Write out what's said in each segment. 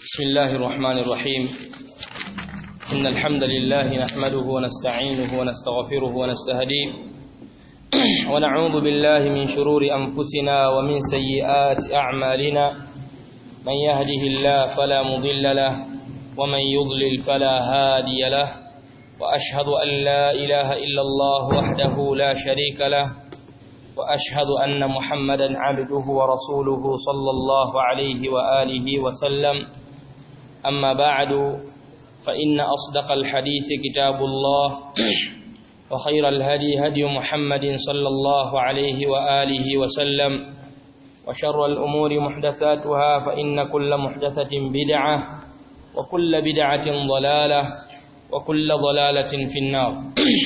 بسم الله الرحمن الرحيم إن الحمد لله نحمده ونستعينه ونستغفره ونستهديه ونعوذ بالله من شرور أنفسنا ومن سيئات أعمالنا من يهده الله فلا مضل له ومن يضلل فلا هادي له وأشهد أن لا إله إلا الله وحده لا شريك له وأشهد أن محمدا عبده ورسوله صلى الله عليه وآله وسلم أما بعد فإن أصدق الحديث كتاب الله وخير الهدي هدي محمد صلى الله عليه وآله وسلم وشر الأمور محدثاتها فإن كل محدثة بدعة وكل بدعة ضلالة وكل ضلالة في النار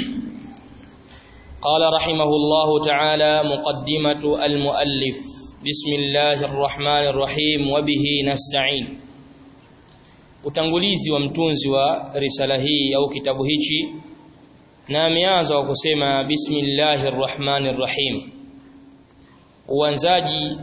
قال رحمه الله تعالى مقدمة المؤلف بسم الله الرحمن الرحيم وبه نستعين utangulizi wa mtunzi wa risala hii au kitabu hichi na ameanza kwa kusema bismillahir rahmanir rahim uanzaji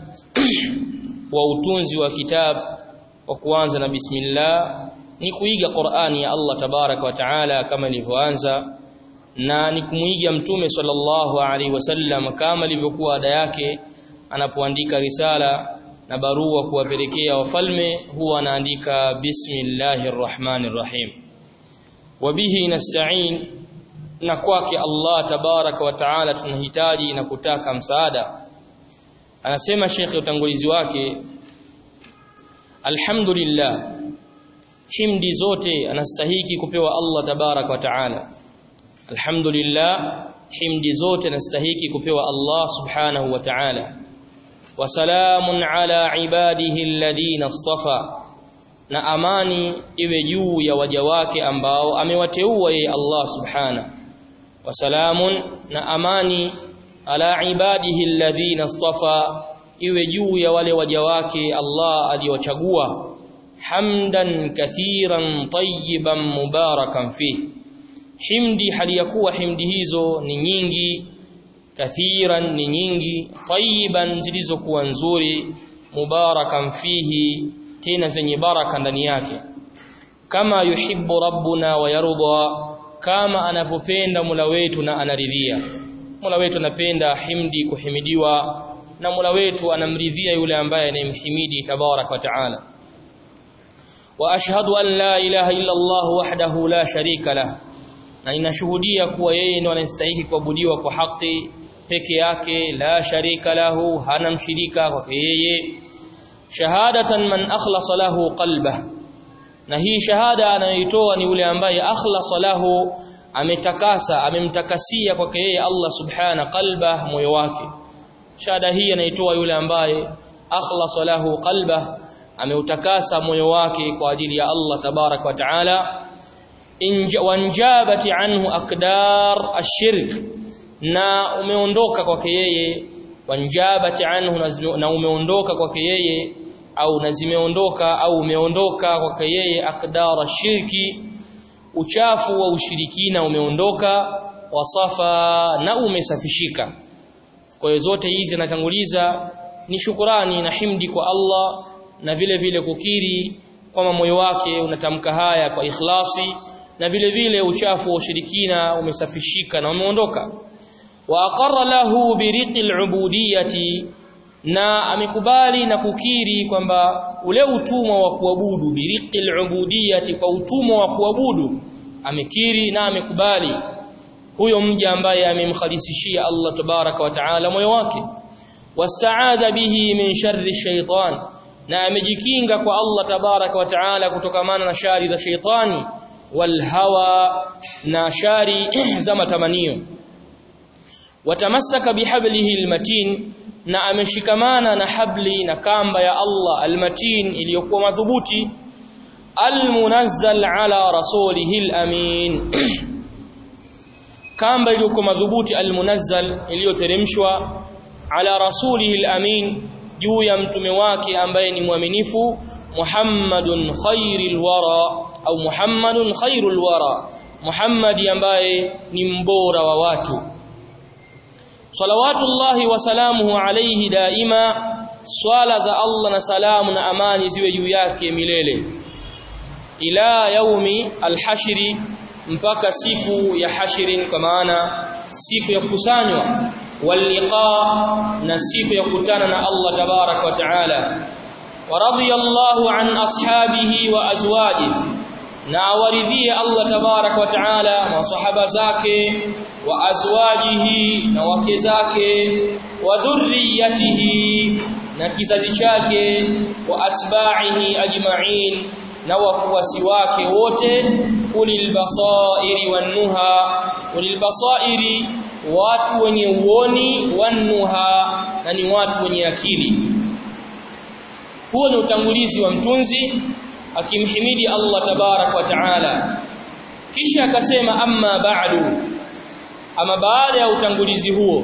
wa utunzi wa kitabu wa kuanza na bismillah ni kuiga Qur'ani ya Allah tabaraka wa taala kama ilivyoanza na ni kumuiga mtume sallallahu alaihi wasallam kama ilivyokuwa ada yake anapoandika risala na barua kuwapelekea wafalme huwa anaandika bismillahir rahmanir rahim wabihi nasta'in na kwake Allah tabaraka wa taala tunahitaji na kutaka msaada anasema shekhe utangulizi wake alhamdulillah himdi zote anastahiki kupewa Allah tabaraka wa taala alhamdulillah himdi zote anastahiki kupewa Allah subhanahu wa ta'ala وسلام على عباده الذين اصطفى na amani iwe juu ya waja wake ambao amewateua yeye Allah subhana wasalamun na amani ala ibadihi alladhina istafa iwe juu ya wale waja wake Allah aliyowachagua hamdan kathiran tayyiban mubarakan fi himdi hali ya kuwa himdi hizo ni nyingi kathiran ni nyingi tayyiban zilizokuwa nzuri mubarakan fihi tena zenye baraka ndani yake kama yuhibbu rabbuna wa yarda kama anavyopenda Mola wetu na anaridhia Mola wetu anapenda himdi kuhimidiwa na Mola wetu anamridhia yule ambaye anayemhimidi tabarak wa taala wa ashhadu an la ilaha illa Allah wahdahu la sharika lah na ninashuhudia kuwa yeye ndiye anastahili kuabudiwa kwa haki peke yake la sharika lahu hana mshirika kwake yeye shahadatan man akhlasa lahu qalbah na hii shahada anayoitoa ni yule ambaye akhlasa lahu ametakasa amemtakasia kwake yeye Allah subhana qalbah moyo wake shahada hii anaitoa yule ambaye akhlasa lahu qalbah ameutakasa moyo wake kwa ajili ya Allah tabarak wa taala wanjabati anhu aqdar ashirk na umeondoka kwake yeye wanjabati anhu na umeondoka kwake yeye au na zimeondoka au umeondoka kwake yeye aqdar shirki uchafu wa ushirikina umeondoka wasafa na umesafishika kwa hiyo zote hizi natanguliza ni shukurani na himdi kwa Allah na vile vile kukiri kwamba moyo wake unatamka haya kwa ikhlasi na vile vile uchafu wa ushirikina umesafishika na umeondoka wa aqarra lahu biriqil ubudiyati na amekubali na kukiri kwamba ule utumwa wa kuabudu biriqil ubudiyati kwa utumwa wa kuabudu amekiri na amekubali huyo mja ambaye amemkhalisishia Allah tabaraka wa taala moyo wake wasta'adha bihi min sharri shaytan na amejikinga kwa Allah tabaraka wa taala kutokamana na shari za shaytani walhawa na shari za matamanio watamassaka bihablihi almatin na ameshikamana na habli na kamba ya Allah almatin iliyokuwa madhubuti almunazzal ala rasulihi alamin kamba iliyokuwa madhubuti almunazzal iliyoteremshwa ala rasulihi alamin juu ya mtume wake ambaye ni mwaminifu Muhammadun khairil wara au Muhammadun khairul wara Muhammadi ambaye ni mbora wa watu salawatullahi wa salamuhu alayhi daima swala za Allah na salamu na amani ziwe juu yake milele ila yaumi alhashri mpaka siku ya hashrin kwa maana siku ya kukusanywa walliqa na siku ya kukutana na Allah tabarak wa taala ورضي الله عن أصحابه وأزواجه ناورذي الله تبارك وتعالى وصحب زاكي وأزواجه نوكزاك وذريته نكزازشاك وأتباعه أجمعين نوفوسي wake wote ulil basairi wannuha ulil basairi watu wenye uoni wannuha na ni watu wenye akili huo ni utangulizi wa mtunzi akimhimidi Allah tabarak wa taala kisha akasema amma ba'du ama baada ya utangulizi huo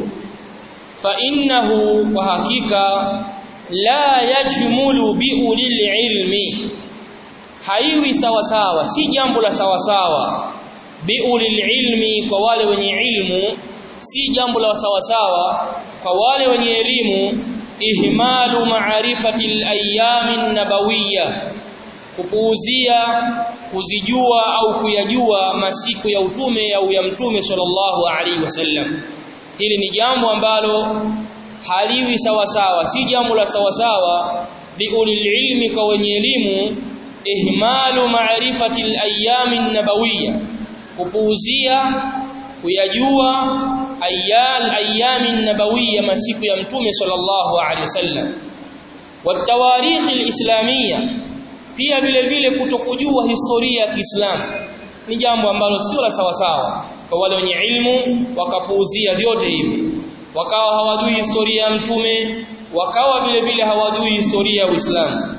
fa innahu kwa hakika la yajmulu biulil ilmi haiwi sawa sawa si jambo la sawa sawa biulil ilmi kwa wale wenye ilmu si jambo la sawa sawa kwa wale wenye elimu ihmalu ma'rifati al-ayyam an-nabawiyya kupuuzia kuzijua au kuyajua masiku ya utume au ya mtume sallallahu alaihi wasallam hili ni jambo ambalo haliwi sawa sawa si jambo la sawa sawa biulil ilmi kwa wenye elimu ihmalu ma'rifati al-ayyam an-nabawiyya kupuuzia kuyajua ayyal ayyamin nabawiyya masiku ya mtume sallallahu alaihi wasallam watawarikh alislamiyya pia vile vile kutokujua historia ya Kiislamu ni jambo ambalo sio la sawa sawa kwa wale wenye ilmu wakapuuzia vyote hivi wakawa hawajui historia ya mtume wakawa vile vile hawajui historia ya Uislamu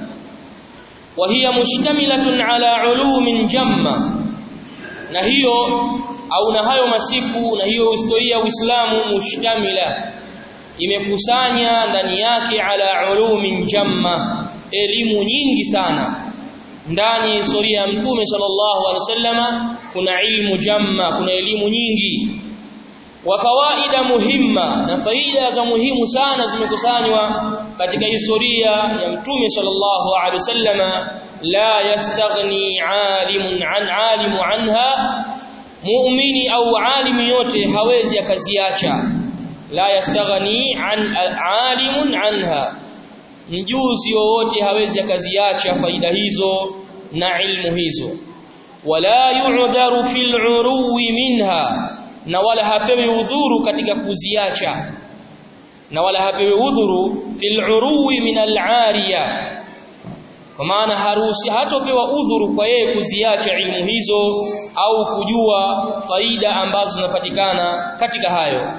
وهي مشتملة على علوم جمة na hiyo au na hayo masiku na hiyo historia ya Uislamu mushtamila imekusanya ndani yake ala ulumin jamma elimu nyingi sana ndani ya historia ya mtume sallallahu alaihi wasallama kuna ilmu jamma kuna elimu nyingi wa fawaida muhimma na faida za muhimu sana zimekusanywa katika historia ya mtume sallallahu alaihi wasallama la yastaghni alimun an alimu anha muumini au alimi yote hawezi akaziacha la yastaghni an alimun anha mjuzi wowote hawezi akaziacha faida hizo na ilmu hizo wala yu'daru fil uruwi minha na wala hapewi udhuru katika kuziacha na wala hapewi udhuru fil uruwi min al-ariya kwa maana harusi hatopewa udhuru kwa yeye kuziacha ilmu hizo au kujua faida ambazo zinapatikana katika hayo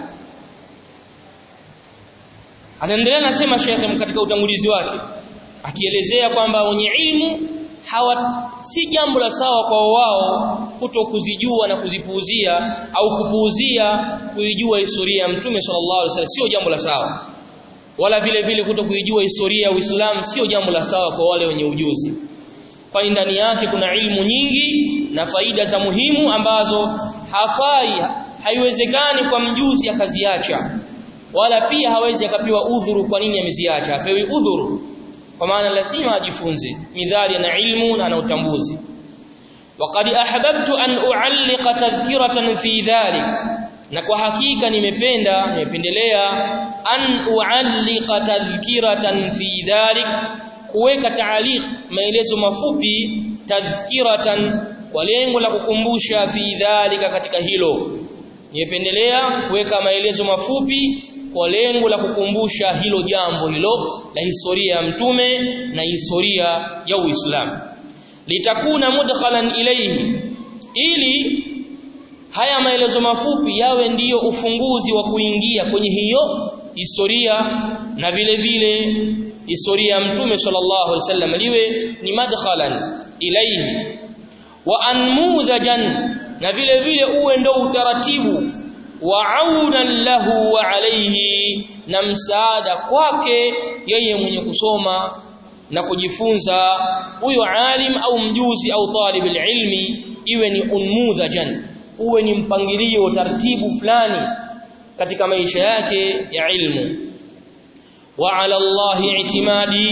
anaendelea nasema Sheikh katika utangulizi wake akielezea kwamba wenye ilmu hawa si jambo la sawa kwa wao kuto kuzijua na kuzipuuzia au kupuuzia kuijua historia ya Mtume sallallahu alaihi wasallam sio jambo la sawa wala vile vile kuto kuijua historia ya Uislamu sio jambo la sawa kwa wale wenye ujuzi kwani ndani yake kuna ilmu nyingi na faida za muhimu ambazo hafai haiwezekani kwa mjuzi akaziacha wala pia hawezi akapewa udhuru kwa nini ameziacha apewi udhuru kwa maana lazima ajifunze midhali na ilmu na na utambuzi وقد احببت ان اعلق تذكره في ذلك na kwa hakika nimependa nimependelea an uallika tadhkiratan fi dhalik kuweka taaliq maelezo mafupi tadhkiratan kwa lengo la kukumbusha fi dhalika katika hilo nimependelea kuweka maelezo mafupi kwa lengo la kukumbusha hilo jambo hilo la historia ya mtume na historia ya Uislamu litakuna mudkhalan ilayhi ili haya maelezo mafupi yawe ndiyo ufunguzi wa kuingia kwenye hiyo historia na vile vile historia ya mtume sallallahu alaihi wasallam liwe ni madkhalan ilayhi wa anmudhajan na vile vile uwe ndo utaratibu wa aunan lahu wa alayhi na msaada kwake yeye mwenye kusoma na kujifunza huyo alim au mjuzi au talib ilmi iwe ni unmudhajan uwe ni mpangilio taratibu fulani katika maisha yake ya ilmu wa ala Allah i'timadi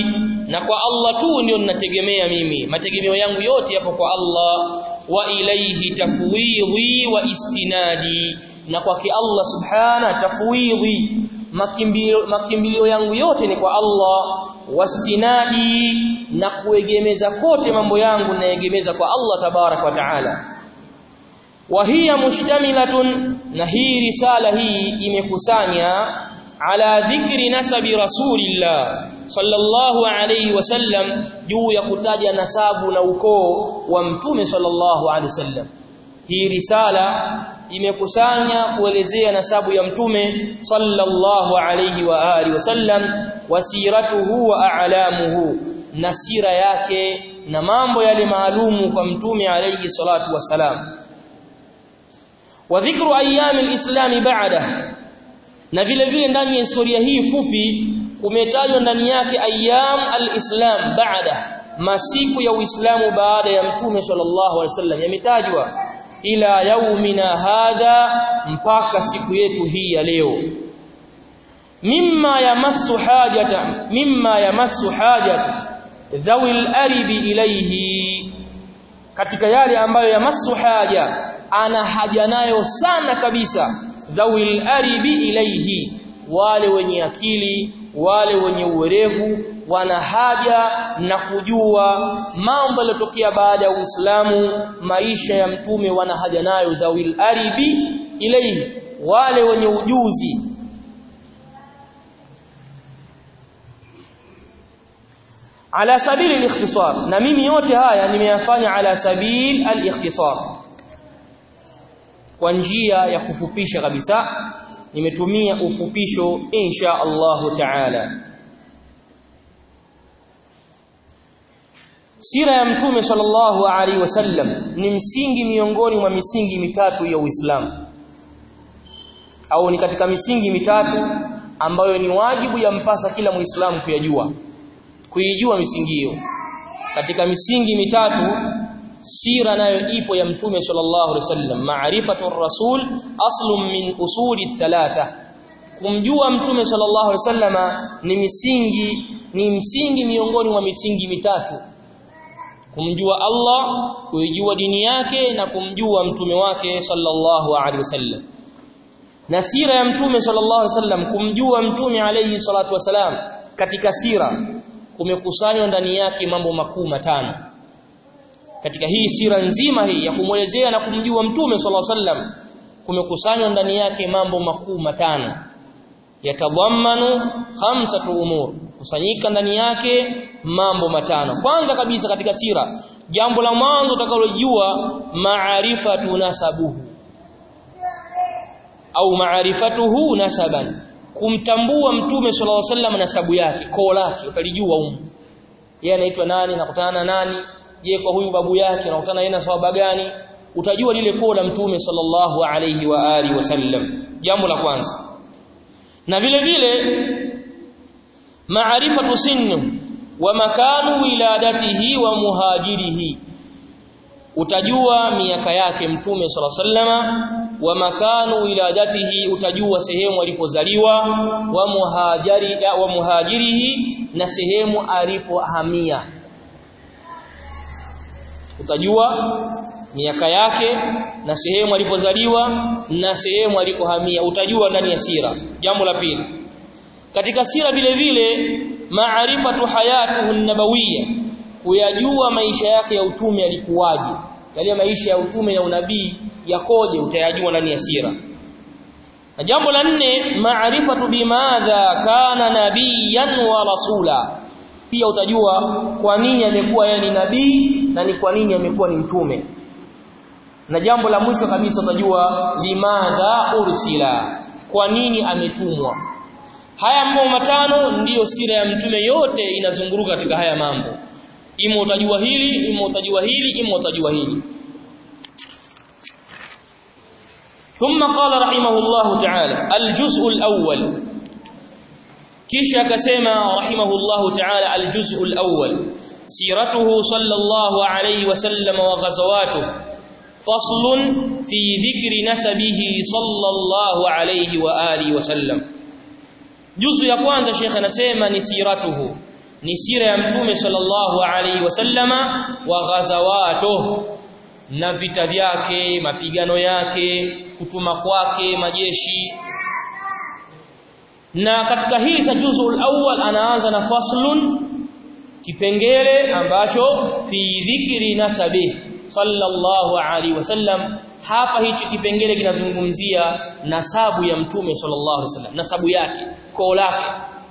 na kwa Allah tu ndio ninategemea mimi mategemeo yangu yote yapo kwa Allah wa ilaihi tafwidhi wa istinadi na kwake Allah subhana tafwidhi makimbilio makimbilio yangu yote ni kwa Allah wastinadi na kuegemeza kote mambo yangu naegemeza kwa Allah tabarak wa taala wa hiya mushtamilatun na hii risala hii imekusanya ala dhikri nasabi rasulillah sallallahu alayhi wasallam juu ya kutaja nasabu na ukoo wa mtume sallallahu alayhi wasallam hii risala imekusanya kuelezea nasabu ya mtume sallallahu alayhi wa alihi wasallam wasiratuhu wa a'lamuhu na sira yake na mambo yale maalumu kwa mtume alayhi salatu wasalam wa dhikru ayyam alislam ba'da na vile vile ndani ya historia hii fupi kumetajwa ndani yake ayyam alislam ba'da masiku ya uislamu baada ya mtume sallallahu alaihi wasallam yametajwa ila yaumina hadha mpaka siku yetu hii ya leo mimma yamassu hajata mimma yamassu hajata dhawil aribi ilayhi katika yale ambayo yamassu haja ana haja nayo sana kabisa dhawil aribi ilayhi wale wenye akili wale wenye uwerevu wana haja na kujua mambo yaliyotokea baada ya Uislamu maisha ya mtume wana haja nayo dhawil aribi ilayhi wale wenye ujuzi ala sabili al-ikhtisar na mimi yote haya nimeyafanya ala sabil al-ikhtisar kwa njia ya kufupisha kabisa nimetumia ufupisho insha Allahu taala Sira ya Mtume sallallahu alaihi wasallam ni msingi miongoni mwa misingi mitatu ya Uislamu au ni katika misingi mitatu ambayo ni wajibu ya mpasa kila Muislamu kuyajua kuijua misingi hiyo katika misingi mitatu sira nayo ipo ya Mtume sallallahu alaihi wasallam maarifatu rasul aslun min usuli thalatha kumjua Mtume sallallahu alaihi wasallama ni misingi ni msingi miongoni mwa misingi mitatu kumjua Allah kuijua dini yake na kumjua mtume wake sallallahu alaihi wasallam na sira ya mtume sallallahu alaihi wasallam kumjua mtume alayhi salatu wasalam katika sira kumekusanywa ndani yake mambo makuu matano katika hii sira nzima hii ya kumwelezea na kumjua mtume sallallahu alaihi wasallam kumekusanywa ndani yake mambo makuu matano yatadhammanu khamsatu umur kusanyika ndani yake mambo matano kwanza kabisa katika sira jambo la mwanzo utakalojua maarifatu nasabuhu au maarifatuhu nasaban kumtambua mtume sallallahu alaihi wasallam nasabu yake koo lake utalijua umu yeye anaitwa nani nakutana na nani je kwa huyu babu yake nakutana yeye na sawaba gani utajua lile koo la mtume sallallahu alaihi wa alihi wasallam jambo la kwanza na vile vile maarifatu sinnu wa makanu wiladatihi wa muhajirihi utajua miaka yake mtume sala sallama wa makanu wiladatihi utajua sehemu alipozaliwa wa muhajiri wa muhajirihi na sehemu alipohamia utajua miaka yake na sehemu alipozaliwa na sehemu alipohamia utajua ndani ya sira jambo la pili katika sira vile vile maarifatu hayatuhu nabawiyya kuyajua maisha yake ya utume yalikuwaje yale maisha ya utume ya unabii yakoje utayajua ndani ya sira na jambo la nne maarifatu bimadha kana nabiyan wa rasula pia utajua kwa nini amekuwa yeye ni nabii na ni kwa nini amekuwa ni mtume na jambo la mwisho kabisa utajua limadha ursila kwa nini ametumwa haya mambo matano ndiyo sira ya mtume yote inazunguruka katika haya mambo ima utajua hili ima utajua hili ima utajua hili ثم قال رحمه الله تعالى الجزء الأول kisha akasema rahimahullahu ta'ala aljuz'u alawwal siratuhu sallallahu alayhi wasallam wa ghazawatuhu faslun fi dhikri nasabihi sallallahu alayhi wa alihi wasallam juzu ya kwanza shekhe anasema ni siratuhu ni sira ya mtume sallallahu alaihi wasallama wa ghazawatuh na vita vyake mapigano yake kutuma kwake majeshi na katika hii za juzul awwal anaanza na faslun kipengele ambacho fi dhikri nasabi sallallahu alaihi wasallam hapa hichi kipengele kinazungumzia nasabu ya mtume sallallahu alaihi wasallam nasabu yake koo lake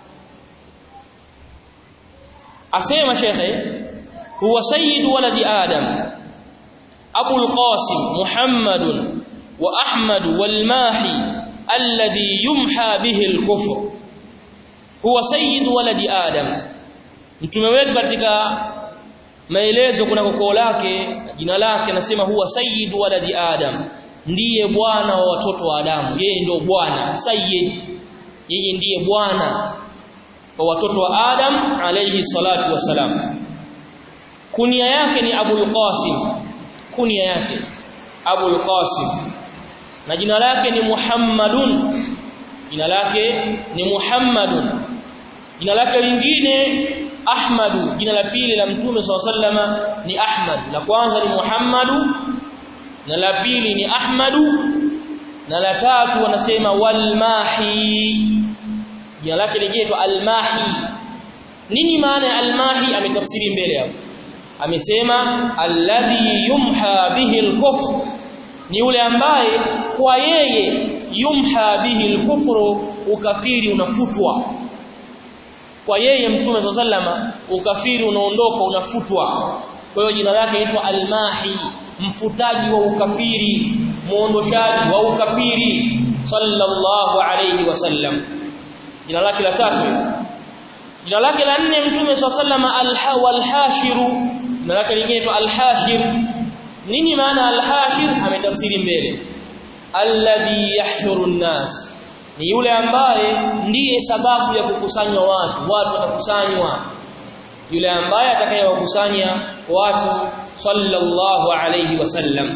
asema shekhe huwa sayyid waladi adam abu alqasim muhammad wa ahmad wal mahi alladhi yumha bihi alkufr huwa sayyid waladi adam mtume wetu katika maelezo kuna koo lake jina lake anasema huwa sayyid waladi adam ndiye bwana wa watoto wa adamu yeye ndio bwana sayyid yeye ndiye bwana wa watoto wa adam alayhi salatu wasalam kunia yake ni abul qasim kunia yake abul qasim na jina lake ni muhammadun jina lake ni muhammadun jina lake lingine Ahmadu jina la pili la Mtume SAW ni Ahmad la kwanza ni Muhammadu na la pili ni Ahmadu na la tatu wanasema Walmahi jina lake lingine Almahi nini maana ya Almahi ametafsiri mbele hapo amesema alladhi yumha bihi alkufr ni yule ambaye kwa yeye yumha bihi alkufru ukafiri unafutwa kwa yeye mtume sallama ukafiri unaondoka unafutwa kwa hiyo jina lake linaitwa almahi mfutaji wa ukafiri muondoshaji wa ukafiri sallallahu alayhi wasallam jina lake la tatu jina lake la nne mtume sallama alhawal hashiru jina lake lingine alhashir nini maana alhashir ametafsiri mbele alladhi yahshuru an-nas ni yule ambaye ndiye sababu ya kukusanywa watu watu watakusanywa yule ambaye atakayewakusanya watu sallallahu alayhi wasallam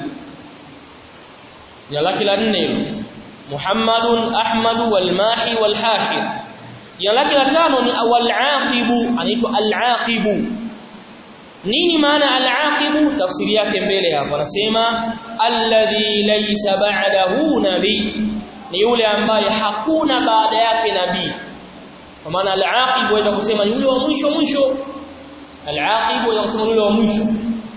jina lake la nne hilo Muhammadun Ahmad walmahi walhashir jina lake la tano ni awal-aqibu anaitwa al-aqibu nini maana al-aqibu tafsiri yake mbele hapa anasema alladhi laysa ba'dahu nabii ni yule ambaye hakuna baada yake nabii kwa maana al-aqib waweza kusema yule wa mwisho mwisho al-aqib waweza kusema yule wa mwisho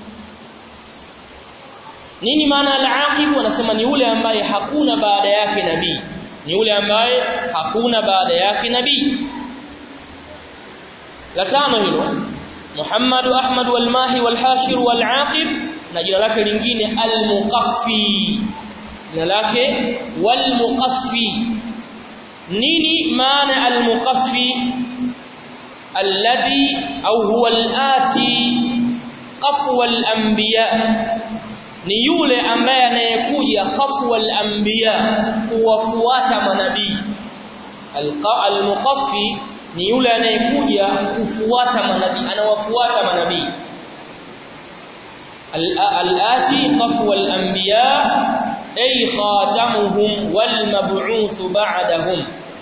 nini maana al-aqib wanasema ni yule ambaye hakuna baada yake nabii ni yule ambaye hakuna baada yake nabii la tano hilo Muhammad Ahmad wal-Mahi wal-Hashir wal-Aqib na jina lake lingine al-Muqaffi jina lake walmuqaffi nini maana almuqaffi alladhi au huwa alati qafwa alanbiya ni yule ambaye anayekuja qafwa alanbiya kuwafuata manabii almuqaffi ni yule anayekuja kufuata manabii anawafuata manabii alati qafwa alanbiya ay khatamuhum wal mab'uth ba'dahum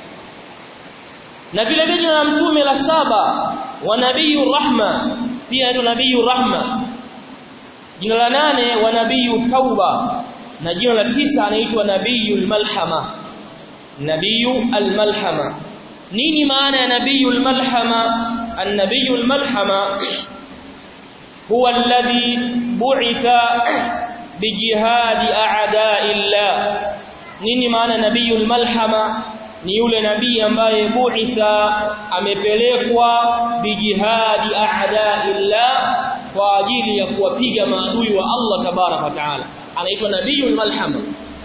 na vile vile jina la mtume la saba wa nabiyur rahma pia ndio nabiyur rahma jina la nane wa nabiyut tauba na jina la tisa anaitwa nabiyul malhama nabiyu almalhama nini maana ya nabiyul malhama an-nabiyul malhama huwa alladhi bu'itha bijihadi a'da'illah nini maana nabiyul malhama ni yule nabii ambaye bu'itha amepelekwa bijihadi a'da'illah kwa ajili ya kuwapiga maadui wa Allah tabarak wa taala anaitwa nabiyul malhama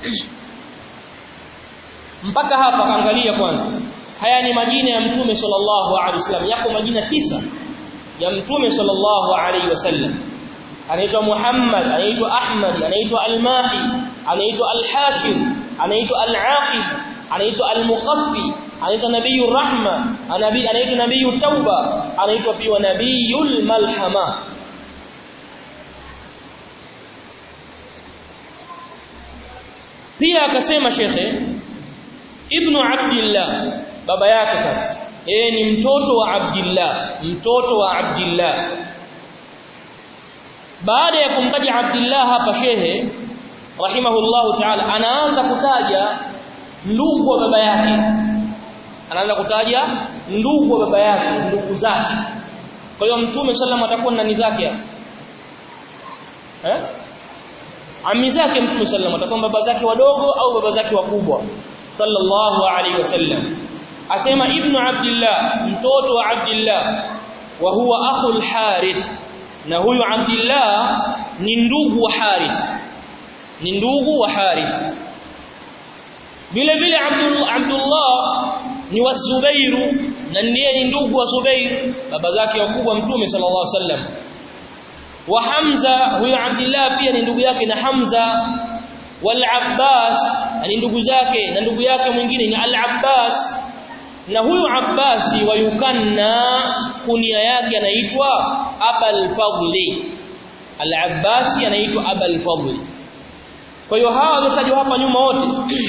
mpaka hapa angalia kwanza haya ni majina ya mtume sallallahu alaihi wasallam yako majina tisa ya mtume sallallahu alaihi wasallam anaitwa Muhammad anaitwa Ahmad anaitwa Al-Mahi anaitwa Al-Hashir anaitwa Al-Aqib anaitwa Al-Muqaffi anaitwa Nabiyur Rahma anabi anaitwa Nabiyut Tauba anaitwa pia Nabiyul Malhama pia akasema shekhe Ibn Abdullah baba yake sasa yeye ni mtoto wa Abdullah mtoto wa Abdullah baada ya kumtaja Abdullah hapa shehe rahimahullahu ta'ala anaanza kutaja ndugu wa baba yake anaanza kutaja ndugu wa baba yake ndugu zake kwa hiyo mtume sallam atakuwa nani zake hapa eh ami zake mtume sallam atakuwa baba zake wadogo au baba zake wakubwa sallallahu alaihi wasallam asema ibnu abdillah mtoto wa abdillah wa huwa akhul harith na huyu abdillah ni ndugu wa harith ni ndugu wa harith vile vile abdullah ni wa zubairu na ndiye ni ndugu wa zubair baba zake wakubwa mtume sallallahu alaihi wasallam wa hamza huyu abdillah pia ni ndugu yake na hamza wal abbas ni ndugu zake na ndugu yake mwingine ni al abbas na huyu Abbasi wayukanna kunia yake anaitwa Abul Fadli Al-Abbasi anaitwa Abul Fadli kwa hiyo hawa waliotajwa hapa nyuma wote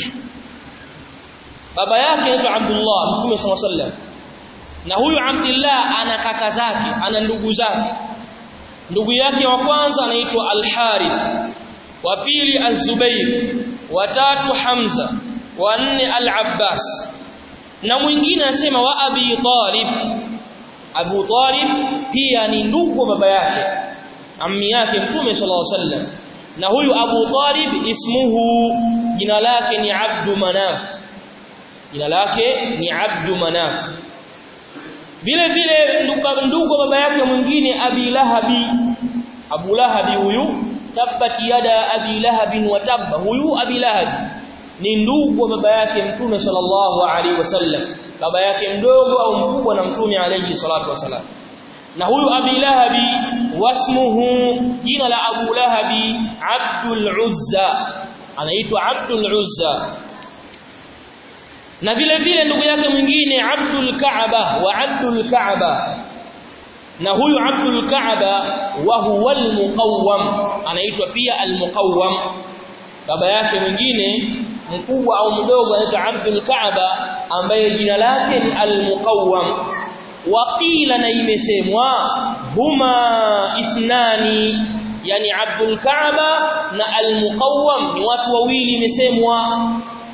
baba yake anaitwa Abdullah Mtume صلى الله عليه na huyu Abdullah ana kaka zake ana ndugu zake ndugu yake wa kwanza anaitwa Al-Harith wa pili Az-Zubair wa tatu Hamza wa nne Al-Abbas na mwingine anasema wa Abi Talib Abu Talib pia ni ndugu wa baba yake ammi yake Mtume sallallahu alaihi wasallam na huyu Abu Talib ismuhu jina lake ni Abdu Manaf jina lake ni Abdu Manaf vile vile ndugu baba yake mwingine Abi Lahabi Abu Lahabi huyu tabbat yada Abi Lahabin wa tabba huyu Abi Lahabi ni ndugu wa baba yake mtume sallallahu alaihi wasallam baba yake mdogo au mkubwa na mtume alaihi salatu wasallam na huyu Abi Lahabi wasmuhu jina la Abu Lahabi Abdul Uzza anaitwa Abdul Uzza na vile vile ndugu yake mwingine Abdul Kaaba wa Abdul Kaaba na huyu Abdul Kaaba wa huwa al-Muqawwam anaitwa pia al-Muqawwam baba yake mwingine mkubwa au mdogo anaitwa Abdul Kaaba ambaye jina lake ni al-Muqawwam waqila na imesemwa huma ithnani yani Abdul Kaaba na al-Muqawwam ni watu wawili imesemwa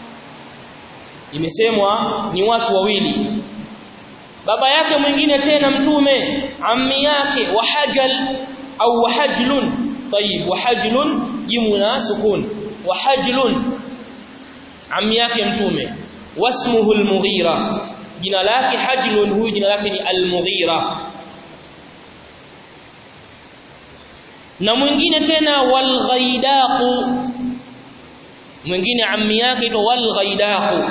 imesemwa ni watu wawili baba yake mwingine tena mtume ammi yake wahajal au wahajlun tayib wahajlun jimuna sukun wahajlun ammi yake mtume wasmuhu al-Mughira jina lake hajlun huyu jina lake ni al-Mughira na mwingine tena wal-Ghaidaq mwingine ammi yake ito wal-Ghaidaq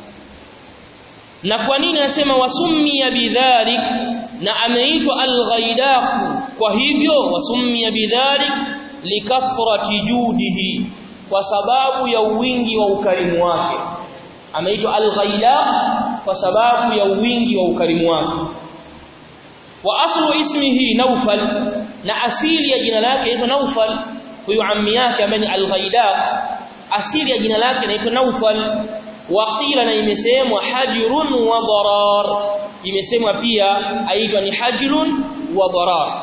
na kwa nini anasema wasummiya bidhalik na ameitwa al-Ghaidaq kwa hivyo wasummiya bidhalik likathrati judihi kwa sababu ya wingi wa ukarimu wake ameitwa al-Ghaidaq kwa sababu ya wingi wa ukarimu wake wa aslu ismihi Naufal na asili ya jina lake inaitwa Naufal huyu ammi yake ambaye ni al-Ghaidaq asili ya jina lake inaitwa Naufal waqila na imesemwa hajrun wa darar imesemwa pia aitwa ni hajrun wa darar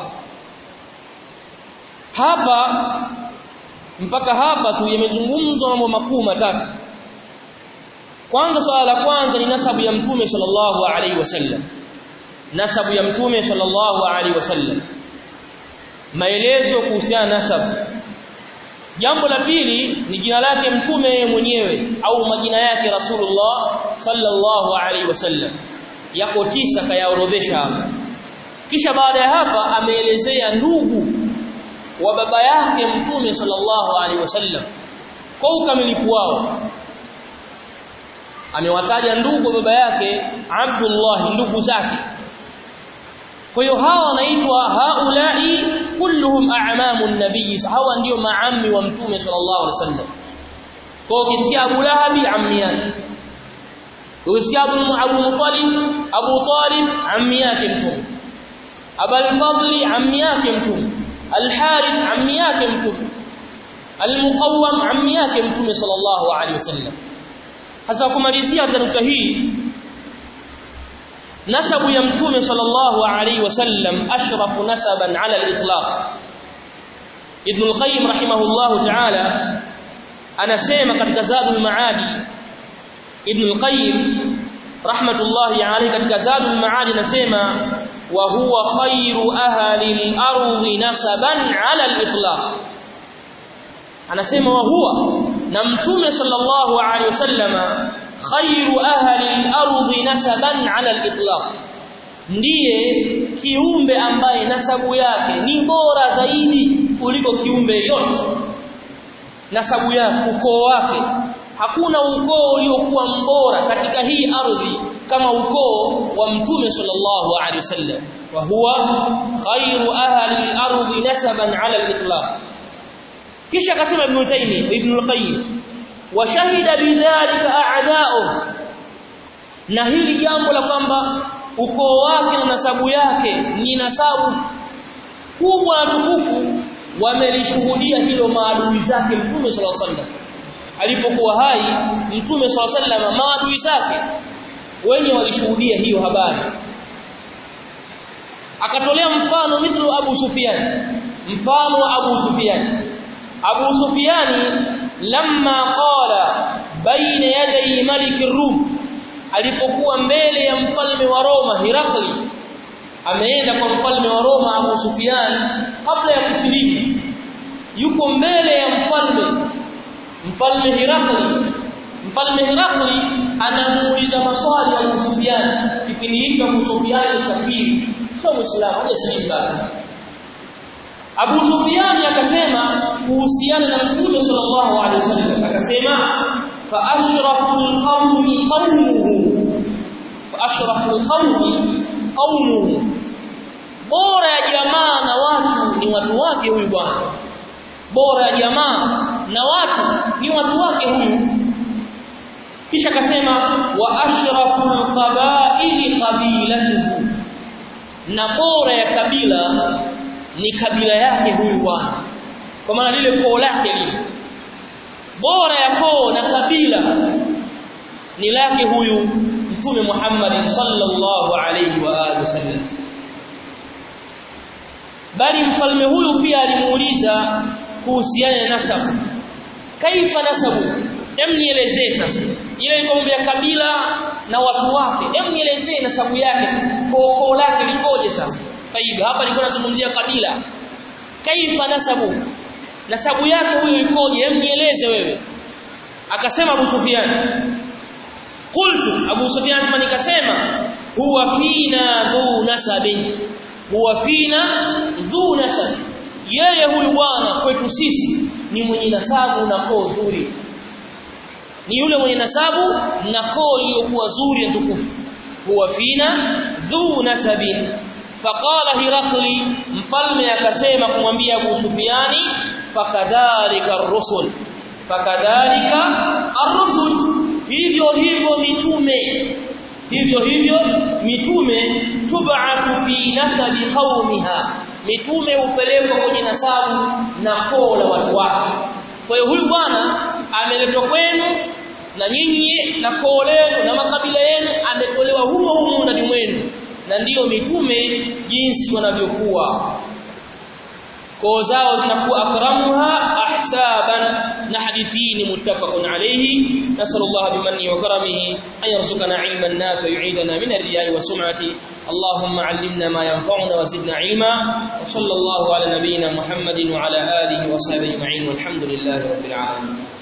hapa mpaka hapa tu yamezungumzwa mambo makuu matatu kwanza swala la kwanza ni nasabu ya mtume sallallahu alaihi wasallam nasabu ya mtume sallallahu alaihi wasallam maelezo kuhusiana nasabu jambo la pili ni jina lake mtume mwenyewe au majina yake rasulullah sallallahu alaihi wasallam yako tisa kayaorodhesha hapa kisha baada ya hapa ameelezea ndugu wa baba yake mtume sallallahu alaihi wasallam kwa ukamilifu wao amewataja ndugu wa baba yake Abdullah ndugu zake kwa hiyo hawa wanaitwa haulai kulluhum a'mamu nabii hawa ndio maammi wa mtume sallallahu alaihi wasallam kwa ukisikia Abu Lahabi ammi yake ukisikia Abu Abu Muttalib Abu Talib ammi yake mtume Abul Fadli ammi yake mtume Al-Harith ammi yake mtume Al-Muqawwam ammi yake mtume sallallahu alaihi wasallam hasa kumalizia nukta hii nasabu ya mtume sallallahu alaihi wasallam ashrafu nasaban ala al-itlaq Ibn al-Qayyim rahimahullahu ta'ala anasema katika Zadul Maadi Ibn al-Qayyim rahmatullahi alayhi katika Zadul Maadi anasema wa huwa khairu ahli al-ardi nasaban ala al-itlaq anasema wa huwa na mtume sallallahu alayhi wasallama khairu ahli al-ardi nasaban ala al-itlaq ndiye kiumbe ambaye nasabu yake ni bora zaidi kuliko kiumbe yote nasabu yake ukoo wake hakuna ukoo uliokuwa mbora katika hii ardhi kama ukoo wa mtume sallallahu alaihi wasallam wa huwa khairu ahli al-ardi nasaban ala al-itlaq kisha akasema ibn taymi ibn al-qayyim wa shahida bidhalika a'da'u na hili jambo la kwamba ukoo wake na nasabu yake ni nasabu kubwa na tukufu wamelishuhudia hilo maadui zake mtume sallallahu alaihi wasallam alipokuwa hai mtume sallallahu alaihi wasallam maadui zake wenye walishuhudia hiyo habari akatolea mfano mithlu Abu Sufyan mfano wa Abu Sufyan Abu Sufyan lamma qala baina yaday malik rum alipokuwa mbele ya mfalme wa Roma Hirakli ameenda kwa mfalme wa Roma Abu Sufyan kabla ya kusilimu yuko mbele ya mfalme mfalme Hirakli mfalme Hirakli anamuuliza maswali Abu Sufyan kipindi hicho Abu Sufyan ni kafiri sio muislamu hajasilimu bado Abu Sufyan akasema kuhusiana na Mtume sallallahu alaihi wasallam akasema fa ashraful qawmi qawmuhu fa ashraful qawmi qawmuhu bora ya jamaa na watu ni watu wake huyu bwana bora ya jamaa na watu ni watu wake huyu kisha akasema wa ashraful qabaili qabilatuhu na bora ya kabila ni kabila yake huyu bwana kwa maana lile koo lake lile bora ya koo na kabila ni lake huyu mtume Muhammad sallallahu alayhi wa alihi wasallam bali mfalme huyu pia alimuuliza kuhusiana na nasabu kaifa nasabu hem nielezee sasa ile ilikuwa ya kabila na watu wake hem nielezee nasabu yake koo koo lake likoje sasa Taib hapa nilikuwa nazungumzia kabila kaifa nasabu nasabu yake huyo ikoje hem nieleze wewe akasema Abu Sufyan qultu Abu Sufyan sema nikasema huwa fina dhu nasabin huwa fina dhu nasab yeye huyu bwana kwetu sisi ni mwenye nasabu na koo nzuri ni yule mwenye nasabu na koo iliyokuwa nzuri na tukufu huwa fina dhu nasabin faqala hirakli mfalme akasema kumwambia Abu Sufiani fakadhalika ar-rusul fakadhalika ar-rusul hivyo hivyo mitume hivyo hivyo mitume tub'athu fi nasabi qaumiha mitume hupelekwa kwenye nasabu na koo la watu wake kwa hiyo huyu bwana ameletwa kwenu na nyinyi na koo lenu na makabila yenu ametolewa humo humo ndani mwenu na ndiyo mitume jinsi wanavyokuwa koo zao zinakuwa akramuha ahsaban na hadithi ni muttafaqun alayhi nasallallahu bimanni wa karamihi an yarzuqana ilman nafi yu'idana min ar-riya'i wa sum'ati اللهم علمنا ما ينفعنا وزدنا علما وصلى الله على نبينا محمد وعلى اله وصحبه اجمعين والحمد لله رب العالمين